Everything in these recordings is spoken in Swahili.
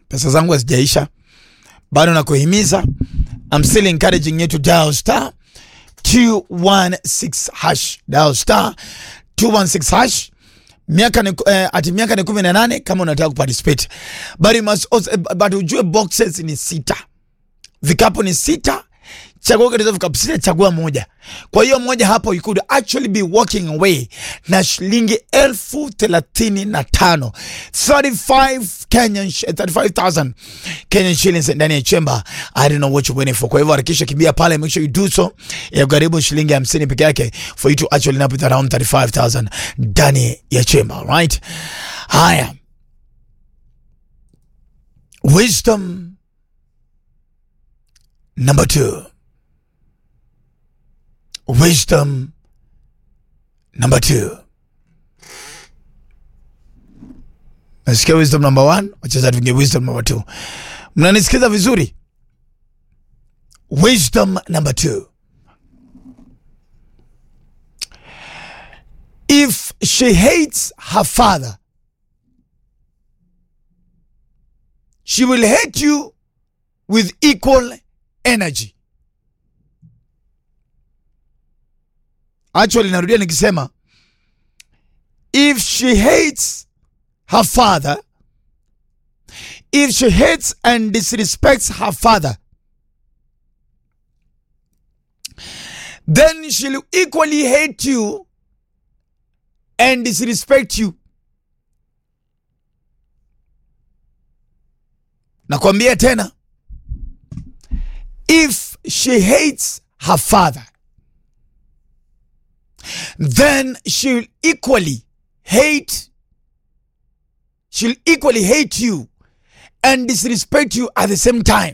pesa zangu hazijaisha bado nakuhimiza I'm still encouraging you to dial star 216 hash dial star 216 hash miaka ni, eh, ati miaka ni kumi na nane kama unataka kuparticipate but, you must also, eh, but ujue boxes ni sita vikapu ni sita chagua katika vikapu sita chagua moja kwa hiyo moja hapo you could actually be walking away na shilingi elfu thelathini na tano 35 Kenyan sh- 35000 Kenyan shillings ndani ya chemba I don't know what you're waiting for kwa hivyo harakisha kimbia pale make sure you do so ya karibu shilingi 50 peke yake for you to actually end up with around 35000 ndani ya chemba right haya wisdom number two wisdom number two nasikia wisdom number one wachaza tuingie wisdom number two mnanisikiza vizuri wisdom number two if she hates her father she will hate you with equal energy actually narudia nikisema if she hates her father if she hates and disrespects her father then she'll equally hate you and disrespect you nakwambia tena if she hates her father then she'll equally hate she'll equally hate you and disrespect you at the same time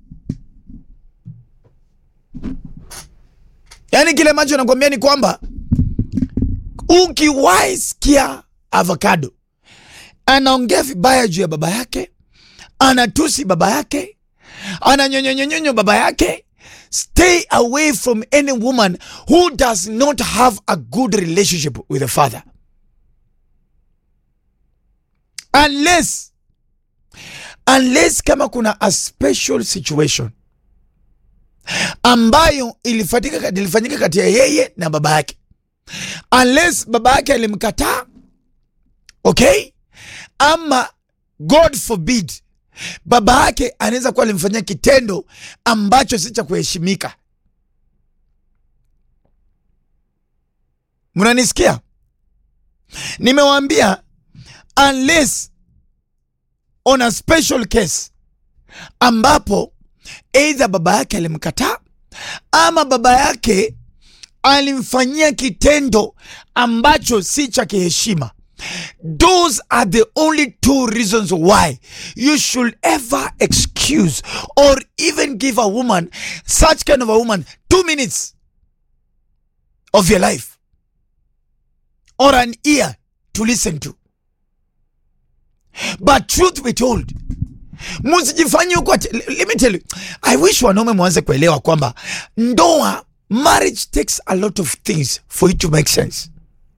yaani kile ambacho nakwambia ni kwamba ukiwahi sikia avocado anaongea vibaya juu ya baba yake anatusi baba yake ananyonyonyonyonyo baba yake stay away from any woman who does not have a good relationship with the father unless unless kama kuna a special situation ambayo ilifatika, ilifanyika kati ya yeye na baba yake unless baba yake alimkataa okay ama god forbid baba yake anaweza kuwa alimfanyia kitendo ambacho si cha kuheshimika mnanisikia nimewaambia unless on a special case ambapo eidha baba yake alimkataa ama baba yake alimfanyia kitendo ambacho si cha kiheshima those are the only two reasons why you should ever excuse or even give a woman such kind of a woman two minutes of your life or an ear to listen to but truth be told msijifanye huko ati- let me tell you i wish wanaume mwanze kuelewa kwamba ndoa marriage takes a lot of things for it to make sense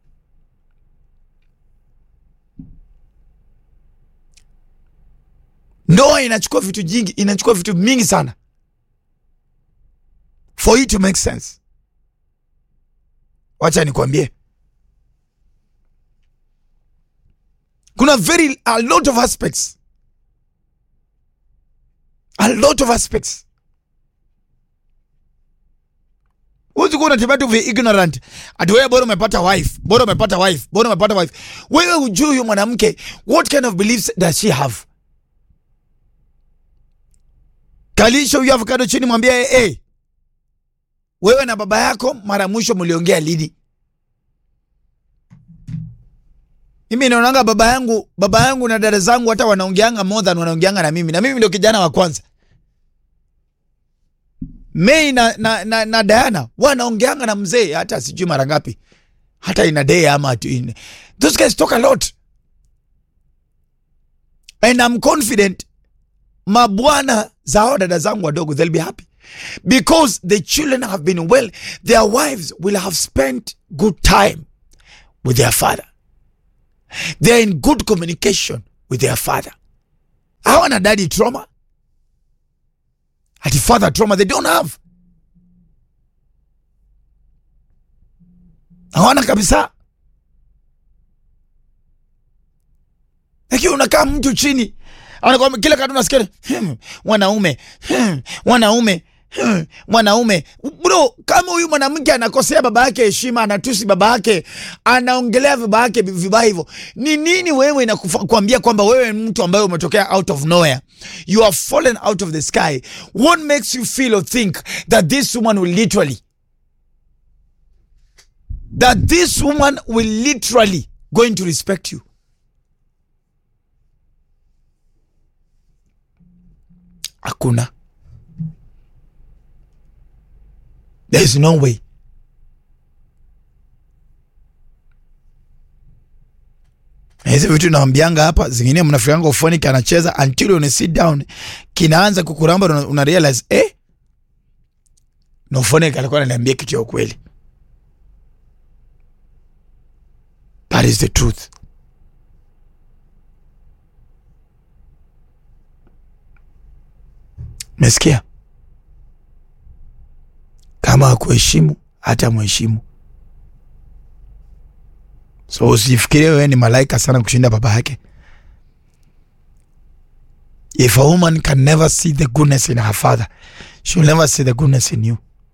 ndoa inachukua vitu jingi inachukua vitu mingi sana for it to make sense wacha nikwambie kuna very a lot of aspects a lot of aspects huwezi kuwa unatembea tu vi ignorant ati wewe bora umepata wife bora umepata wife bora umepata wife wewe hujui huyo mwanamke what kind of beliefs does she have kalisha huyo avocado chini mwambia hey, hey, wewe na baba yako mara mwisho mliongea lini mimi naonanga baba yangu baba yangu na dada zangu hata wanaongeanga more than wanaongeanga na mimi na mimi ndio kijana wa kwanza Mei na, na, na, na Diana wanaongeanga na mzee hata sijui mara ngapi hata in a day ama tu in those guys talk a lot and I'm confident mabwana zao dada zangu wadogo they'll be happy because the children have been well their wives will have spent good time with their father they're in good communication with their father hawa hawana daddy trauma ati father trauma they don't have hawana kabisa lakini unakaa mtu chini anakwambia kila katu nasikia hmm, wanaume hmm, wanaume hmm, wanaume bro kama huyu mwanamke anakosea baba yake heshima anatusi baba yake anaongelea baba yake vibaya hivyo ni nini wewe inakuambia kwamba wewe ni mtu ambaye umetokea out of nowhere you are fallen out of the sky what makes you feel or think that this woman will literally that this woman will literally going to respect you hakuna there is no way Na hizi vitu nawambianga hapa zingine mnafikanga ufoni kanacheza until una sit down kinaanza kukuramba una, una realize eh na ufoni alikuwa ananiambia kitu ya ukweli that is the truth mesikia kama akuheshimu hata mheshimu so usifikirie wewe ni malaika sana kushinda baba yake if a woman can never see the goodness in her father she'll never see the goodness in you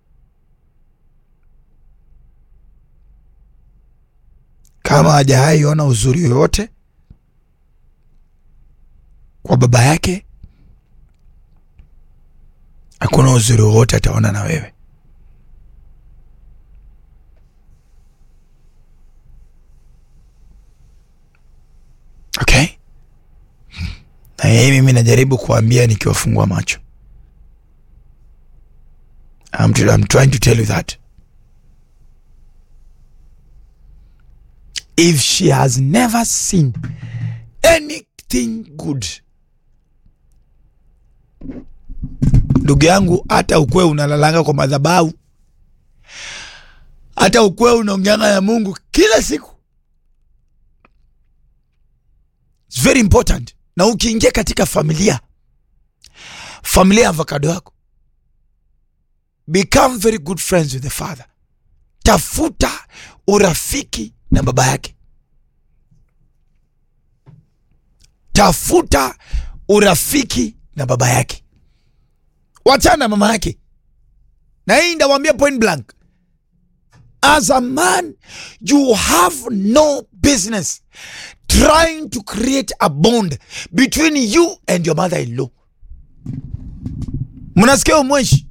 kama hajawahi ona uzuri yoyote kwa baba yake hakuna uzuri wowote ataona na wewe okay na hii mimi najaribu kuambia nikiwafungua macho I'm, I'm trying to tell you that if she has never seen anything good ndugu yangu hata ukwe unalalanga kwa madhabahu hata ukwe unaongeanga ya mungu kila siku It's very important na ukiingia katika familia familia ya avocado yako become very good friends with the father tafuta urafiki na baba yake tafuta urafiki na baba yake wachana na mama yake na hii ndawambia point blank as a man you have no business trying to create a bond between you and your mother-in-law mnasikia umweshi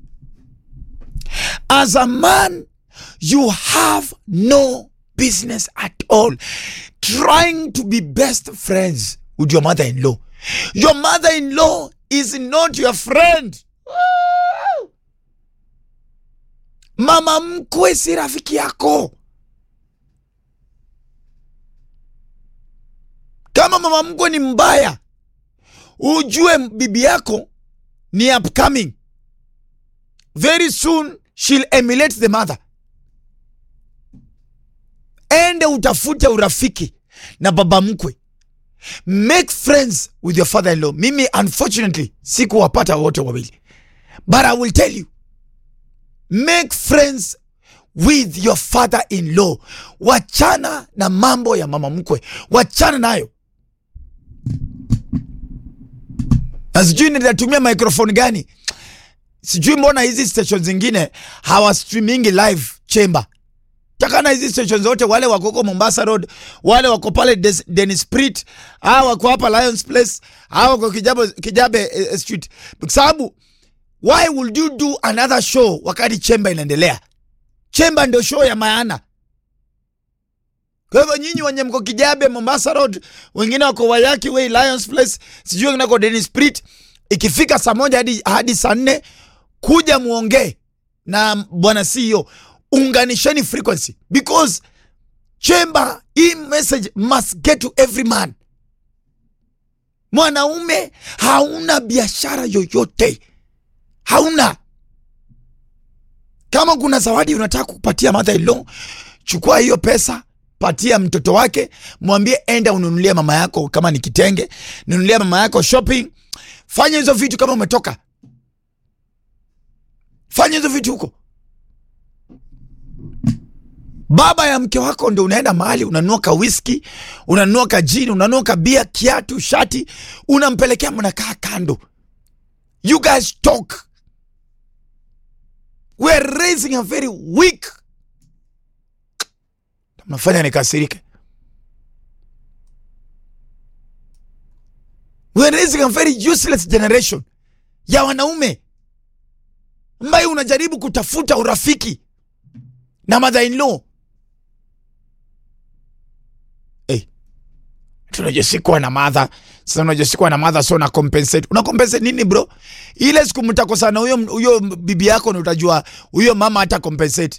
as a man you have no business at all trying to be best friends with your mother-in-law your mother-in-law is not your friend Woo! mama mkwe si rafiki yako kama mama mkwe ni mbaya ujue bibi yako ni upcoming very soon she'll emulate the mother ende utafute urafiki na baba mkwe make friends with your father in law mimi unfortunately sikuwapata wote wawili but i will tell you make friends with your father in law wachana na mambo ya mama mkwe wachana nayo na sijui nitatumia microphone gani sijui mbona hizi station zingine hawa streamingi live chamber takana hizi station zote wale wako huko mombasa road wale wako pale Des- denis prit hawa wako hapa lions place hawa wako kijabe, kijabe eh, street kwa sababu why would you do another show wakati chemba inaendelea chemba ndio show ya maana kwa hivyo nyinyi wenye mko kijabe mombasa road wengine wako wayaki way lions place sijui wengine wako denis prit ikifika saa moja hadi, hadi saa nne kuja muongee na bwana ceo unganisheni frequency because chamber hii message must get to every man mwanaume hauna biashara yoyote hauna kama kuna zawadi unataka kupatia mother in law chukua hiyo pesa patia mtoto wake mwambie enda ununulie mama yako kama ni kitenge nunulia mama yako shopping fanya hizo vitu kama umetoka fanya hizo vitu huko baba ya mke wako ndo unaenda mahali unanunua ka whisky unanunua ka jini unanunua ka bia kiatu shati unampelekea mnakaa kando you guys talk weare raising a very weak mnafanya nikasirike weare raising a very useless generation ya wanaume ambaye unajaribu kutafuta urafiki na mother in law hey. tunajua sikuwa na madha sasa unajua sikuwa na madha so na compensate una compensate nini bro ile siku mtakosana huyo huyo bibi yako na utajua huyo mama hata compensate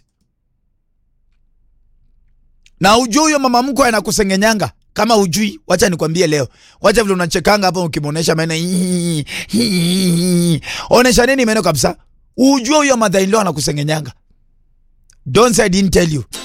na ujue huyo mama mkwe anakusengenyanga kama ujui wacha nikwambie leo wacha vile unachekanga hapa ukimwonyesha meno hii, hii. onesha nini meno kabisa ujue huyo mother in law anakusengenyanga don't say I didn't tell you